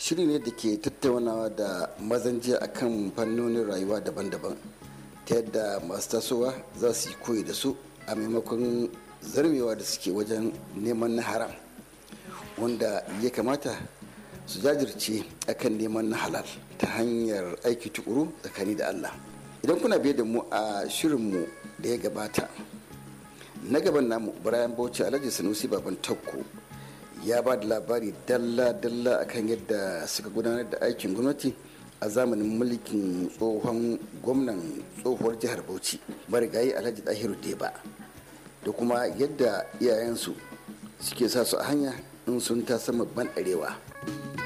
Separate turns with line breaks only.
shiri ne da ke tattaunawa da mazan jiya akan fannonin rayuwa daban-daban ta yadda masu tasowa za su yi koyi da su a maimakon zarmewa da suke wajen neman na haram wanda ya kamata su jajirce akan neman na halal ta hanyar aiki tukuru tsakani da allah idan kuna biye da mu a shirinmu da ya gabata na gaban namu bayan bauchi alhaji sanusi baban takko ya ba da labari dalla-dalla akan yadda suka gudanar da aikin gwamnati a zamanin mulkin tsohon gwamnan tsohuwar jihar bauchi marigayi alhaji dahiru deba da kuma yadda iyayensu suke sa su a hanya in sun ta sama ban arewa